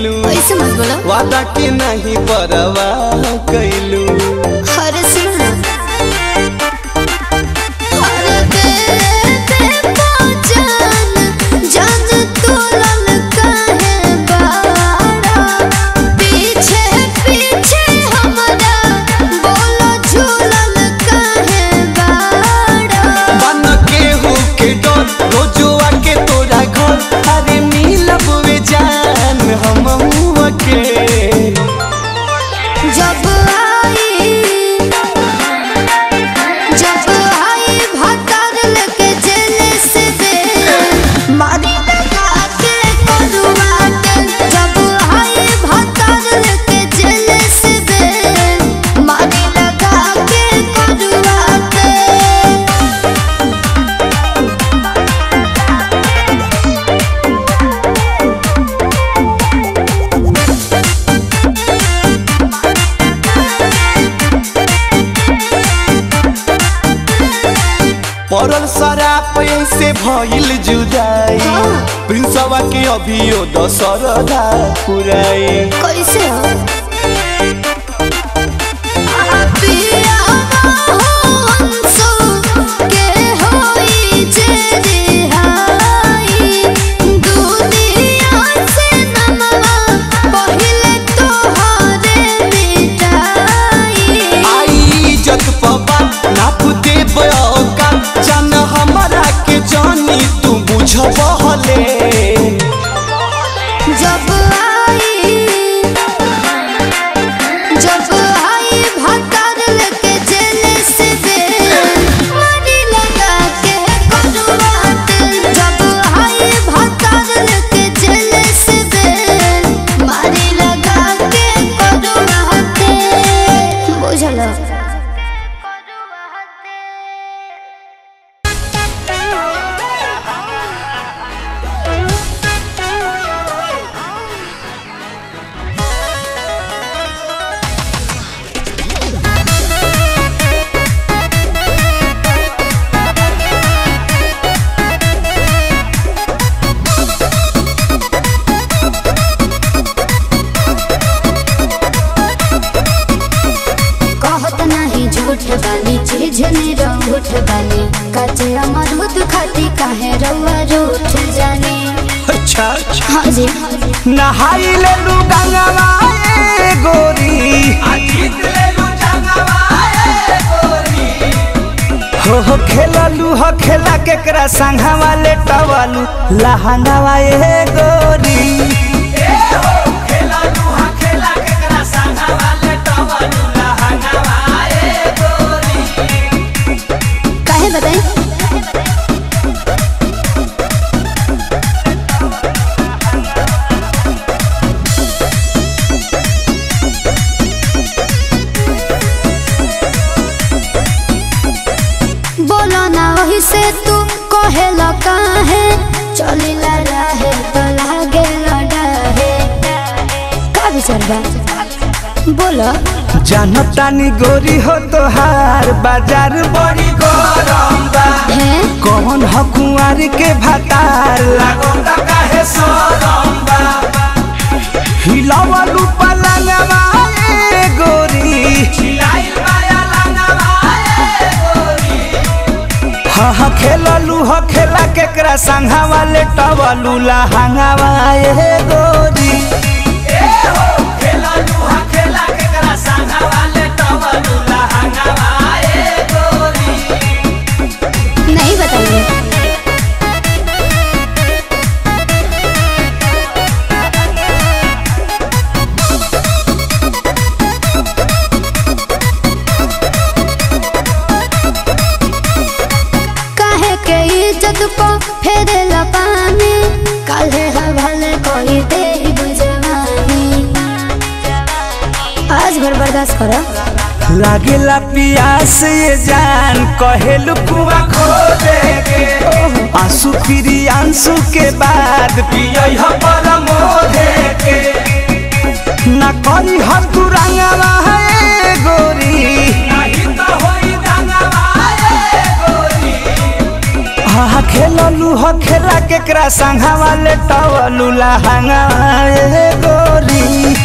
कैलू ऐसे मत बोलो वादा के नहीं परवाह कैलू अरे सुनो ना अरे दे दे पहचान, जान तू ललका है बाड़ा। पीछे पीछे हमारा बोलो झूलल काहे बाड़ा। बन के हो के डर रोजो आके तोरा घर अरे मिलब वे जान हम के जब आई जब आई भतर लेके जेल से दे मारी लगा के करुआते जब आई भतर लेके जेल से दे मारी लगा के करुआते पड़ल शराब से भइल जुदाई हाँ। प्रिंसवा के अभियो दशरदा पुराई कैसे हो पिया हंसो के होई जे रिहाई दुनिया से नमवा पहिले तोहरे मिटाई आई इज्जत पबा नाप दे का जान हमारा के जानी तू बुझबहले जब आई जब आई भतर लेके जेल से दे मारी लगा के करुआते जब आई भतर लेके जेल से दे मारी लगा के करुआते बुझलो कहत नहीं झूठ बानी चीज ने रूठ बानी कचे अमरूद खाती काहे रउआ रूठ जानी अच्छा हाँ जी नहाई ले लू गंगवा ए गोरी हो हो खेललू हो खेला केकरा संघवा ले टवालू लहंगावा ए गोरी काहे बताई बोलो ना वही से तू कहेला काहे चलिला रहे तो लागे लड़ाहे का विचार बा बोलो जानतानी गोरी हो तोहार बाजार बड़ी गरम बा है कौन ह कुंवर के भातार लागोता काहे सरम बा हिलावलू पलंगवा ए गोरी हिलाइल माया लंगवा ए गोरी हा हा खेललू ह खेला केकरा संघावा ले टवलू लहंगावा ए गोरी ए हो खेललू ह खेला केकरा संघावा ले टवलू लहंगावा ए गोरी नहीं बताइए काहे के इज्जत को फेरे पानी काले हवाले कोई दे बुझवानी आज भर बर्दाश्त करो लागेला पियास ये जान कहेलू कुआ खो दे के आंसू फिरी आंसू के बाद पियई ह परमो दे के ना करी हर तू रंगवा है गोरी नहीं तो होई रंगवा है गोरी हा हा खेललू ह खेला केकरा संघा वाले टवलू लहंगा ए गोरी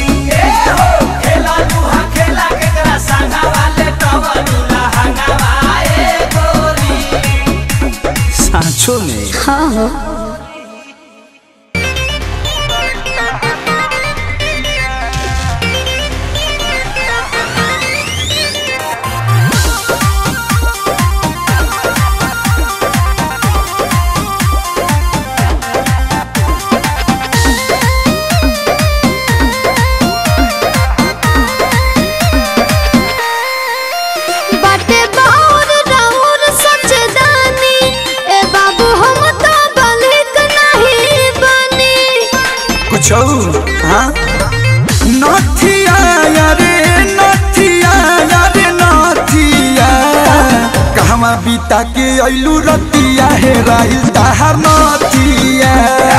सांचो में हाँ हो बाटे बाउर राउर सचदानी ए बाबू हम तो बलिक नहीं बनी कुछ हाँ नथिया रे नथिया रे नथिया कहवा बीता के अइलू रतिया हे राइल ताहार नथिया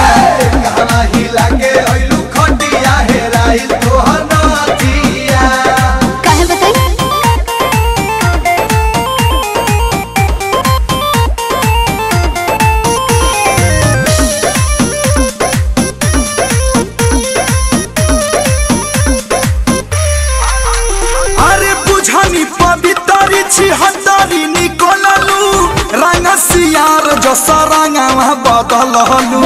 काहे बताई अरे बुझनी पवितरी छी हतरी निकोललू रंग सियार जस रंगवा बदललू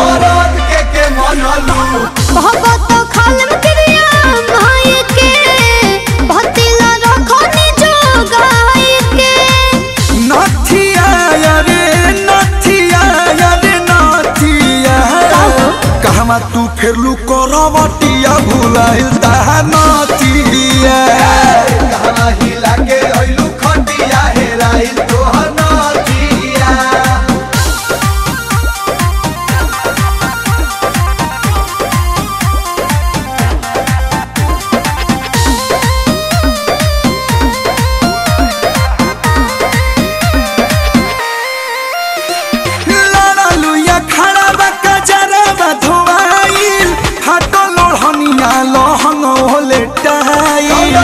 बहुत तो खालम क्रिया माई के भतिला रखो निजो गाय के नथिया रे नथिया रे नथिया कहवा तू फेरलू करवटिया भुलाइल ताहा नथिया लड़लू या खड़ा बा कजरा बा धोवाइल हटो लोहनिया लहंग होले टाइल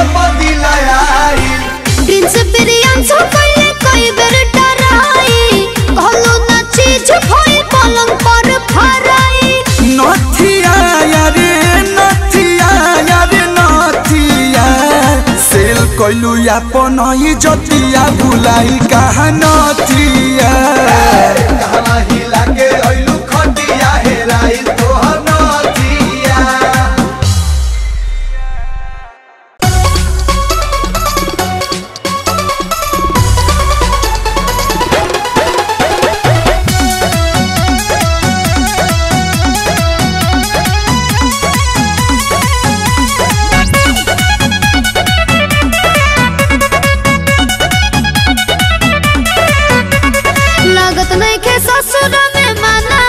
प्रिंस प्रियांशु कइले कई बेर डराई भलो ना चीज भइल पलंग पर फराई नथिया रे नथिया रे नथिया सेल कइलू अपन ही जतिया भुलाई कहा नथिया लागत नहीं के ससुर में मना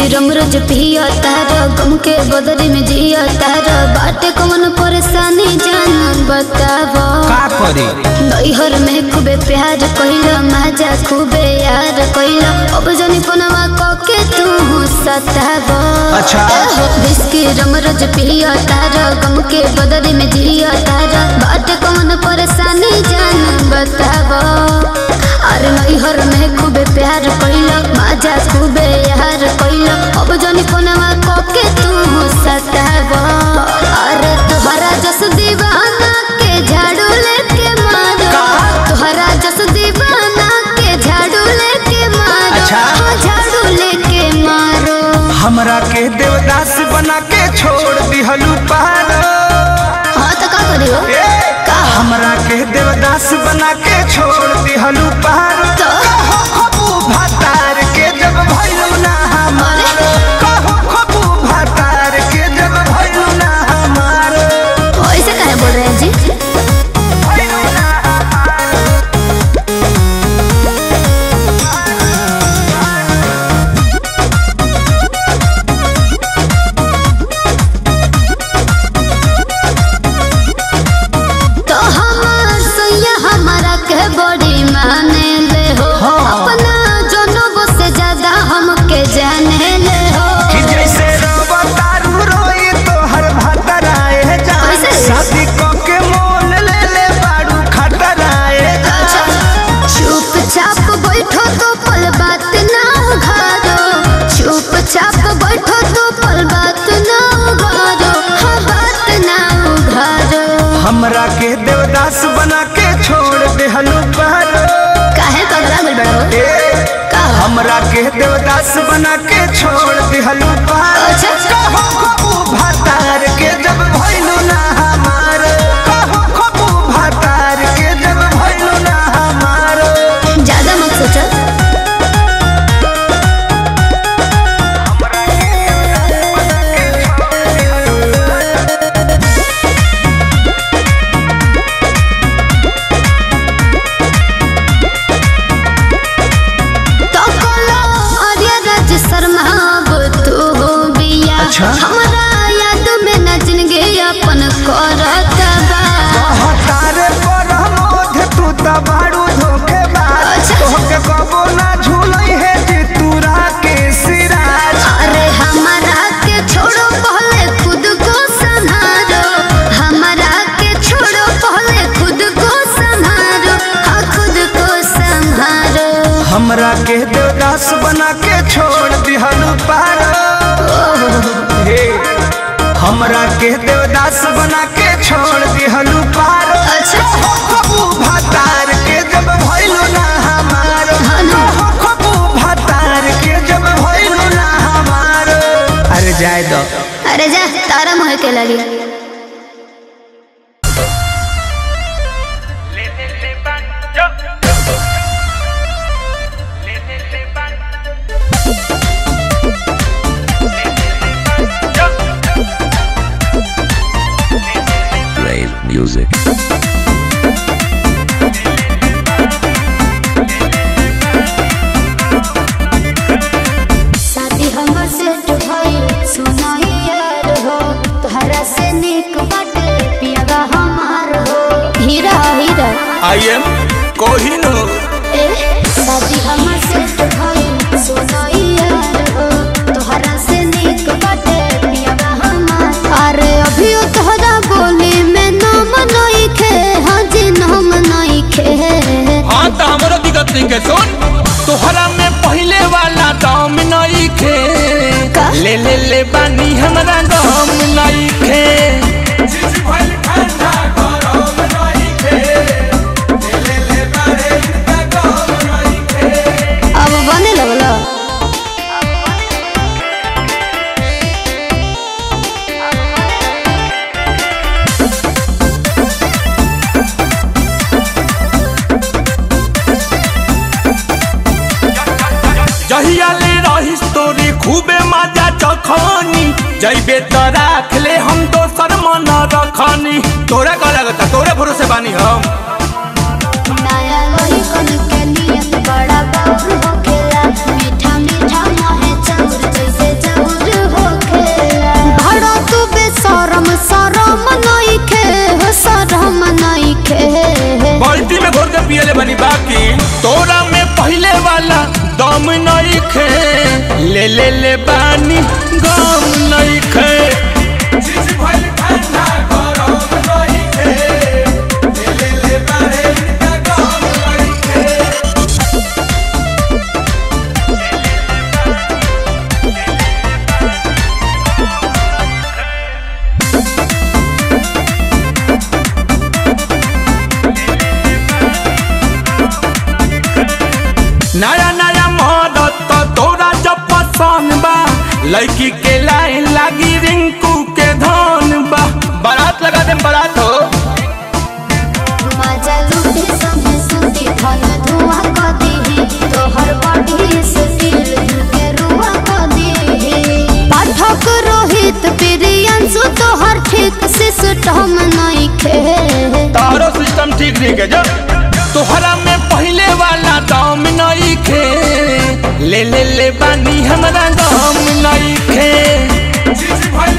रम रोज पिया तारा गम के बदरी में जिया तारा बाटे कौन परेशानी जान बतावा का करी नैहर में खूबे प्यार कइला माजा खूबे यार कइला अब जनी पनवा कके तू सतावा अच्छा। बिस्की रम रोज पिया तारा गम के बदरी में जिया तारा बाटे कौन परेशानी जान बतावा अरे नैहर में खूबे प्यार कइला माजा खूबे यार कइला अब जनी पनवा कके तू सतावा अरे तोहरा जस दीवाना के झाड़ू लेके मारो का? तोहरा जस दीवाना के झाड़ू लेके मारो अच्छा। हाँ, झाड़ू लेके मारो हमरा के देवदास बना के छोड़ दिहलू पार हाँ तो का करियो का हमरा के देवदास बना के छोड़ दिहलू पार तो कहो खबू भातार के जब भइलू ना हमार कहो खबू भातार के जब भइलू ना हमार ऐसे काहे बोल रहे हैं जी भइलू ना हमार तो हमार सैया हमारा के बड़ी माने ले हो हाँ। अपना जनों से ज्यादा हमके जाने ले हो कि जैसे रवा तारू रोई तोहर भातराए जा कैसे? शादी क के मोल ले ले बाड़ू खतराए जा चुपचाप बैठो तो पल बात ना उघारो चुपचाप बैठो तो पल बात ना उघारो हाँ बात ना उघारो हमरा के देवदास बना के छोड़ देहलू पार काहे पगला गल बड़ा हो ए, का हमरा के देवदास बना के छोड़ दिहलू पार अच्छा। कहो खबू भातार के जब भइलू ना हमार कहो खबू भातार के जब भइलू ना हमार ज्यादा मत सोचो तो कोलो आर्य राज शर्मा अब तू हो बिया अच्छा। हमरा याद में न जिंदगी अपन करत बा तारे पर मोध तू त बाड़ू धोखेबाज अच्छा। तोहके कबो ना झूलई है जे तूरा के सिराज अरे हमारा के छोड़ो पहले खुद को संभालो हमारा के छोड़ो पहले खुद को संभालो हाँ खुद को संभालो हमरा के देवदास बना के छोड़ दिहलू पार हे हमरा के देवदास बना के छोड़ दिहलू पार अच्छा। कहो खबू भातार के जब भइलू ना हमार हाँ ना। कहो खबू भातार के जब भइलू ना हमार अरे जाए दो अरे जा तारा मोह के लगी Rave music. शादी हमर सेट भइल सुनाई यार हो तोहरा से निक बाटे पियावा हमार हो हीरा हीरा आई एम कोहिनूर ए शादी हमर सेट भइल सुनाई यार हो तोहरा से निक बाटे पियावा हमार अरे अभी तोहरा बोली में नाम नहीं खे हाँ जी नाम नहीं खे हाँ तो हमरो दिक्कत नहीं के सुन तोहरा में पहले वाला दाम नहीं खे का? ले ले ले बानी हमरा गम नहीं खे अब बने लगला जहिया ले रहिस तोरी खूबे मजा चखनी जइबे त राख ले हम दोसर मन रखनी तोरा का लगता तोरे भरोसे बानी हम नया लोही कन के नियत बड़ा बाबू होखेला मीठा मीठा मोहे चाउर जैसे ले ले बानी गम नहीं खे नया नया मदद तो तोरा जब पसंद बा लड़की के लाइन लागी रिंकू के धन बा बारात लगा दे बारात हो मजा लूटे संगे सुती धन धुआं क देहे तोहर बॉडी से दिल के रुआ क देहे पाठक रोहित प्रियांशु तोहर ठीक से सुटम नहीं खे तारो सिस्टम ठीक नहीं के जो तोहरा में पहले वाला दाम नहीं खे ले ले ले बानी हमरा दाम नहीं खे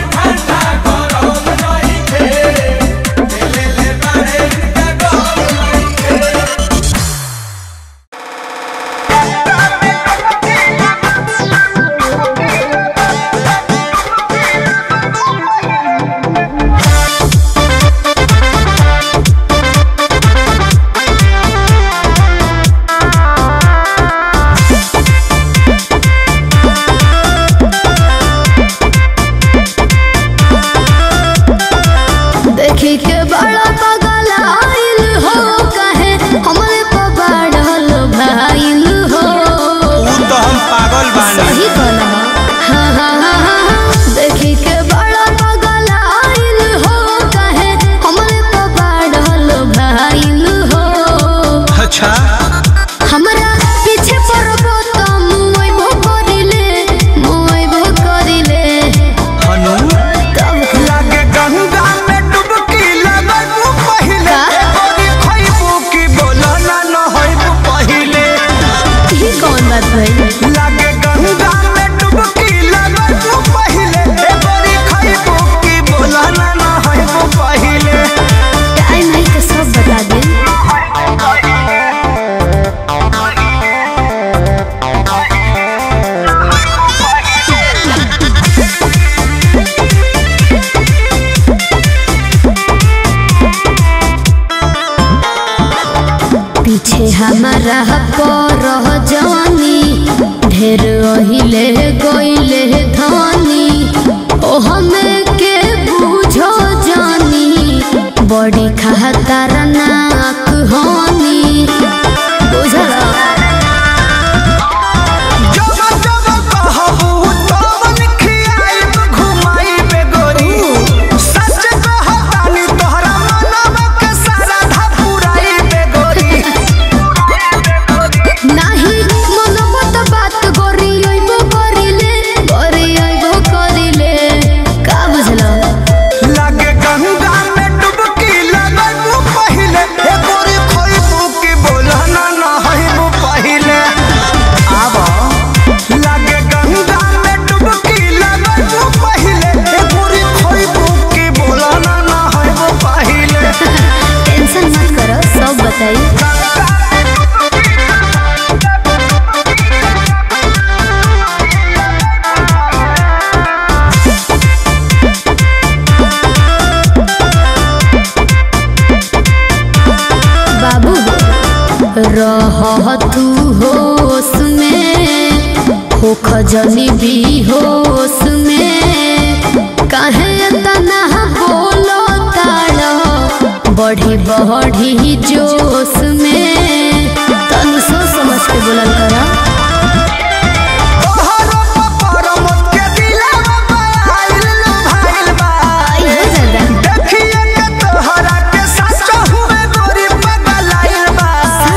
देखी के बड़ा पगल आइल हो कहे हमरे पे बढ़ल भाइल हो तो हम पागल सही कहला हाँ हाँ हाँ हाँ देखी के बड़ा पगल आइल हो कहे हमरे पे बढ़ल भाइल हो अच्छा हमरा पीछे पड़बो त मुइबो करिले मुइबो करिले हनु तब लागे गंगा में डुबकी लगबू पहिले का? गोरी खइबू की बोला ना न होइबू पहिले ही कौन बात भइल लागे गंगा में डुबकी लगबू पहिले ए गोरी खइबू की बोला ना न होइबू पहिले टाइम है तो सब बता दे पीछे हमारा पर जवानी ढेर ओहिले गोइले धनी ओ हमें के बुझो जानी बड़ी खहतर नाक होनी बुझला जब जब कहबू तवन खियाइब घुमाइब गोरी सच कहतानी तोहरा मनवा के सारा धा पुराइब गोरी नाही मनोबत बात गोरी अइबो करिले गोरी अइबो करिले का बुझला लागे गंगा में डुबकी लगबू पहिले ए गोरी खइबू की बोला ना न हइबू पहिले आब लागे गंगा में डुबकी लगबू पहिले ए गोरी खइबू की बोला ना न हइबू पहिले टेंशन मत करो सब बताई बाबू रह तू होश में हो खजनी भी होश में काहे तना बोलो ताड़ बढ़ी बढ़ी जोश में तन सोच समझ के बोलल करा तोहरो पपर मत के दिलवा आइल लो भाइल बा आई हो दादा देखिए के तोहरा के सच हुए गोरी पगलाइल बा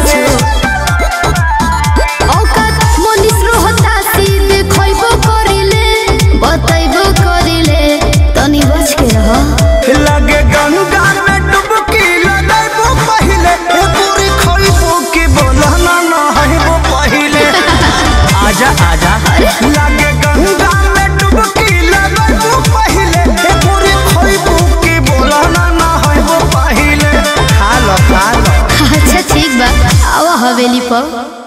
औकात मनीष रोहता सीधे खइबो करिले बतैबो करिले तनी बच के रह लगे गंगा में डुबकी लगैबू पहिले ए पूरी खइबू की बोला ना न हइबू पहिले आजा आजा लगे गंगा में डुबकी लगैबू पहिले ए पूरी खइबू की बोला ना न हइबू पहिले खा लो खा लो अच्छा ठीक बा आवा हवेली पर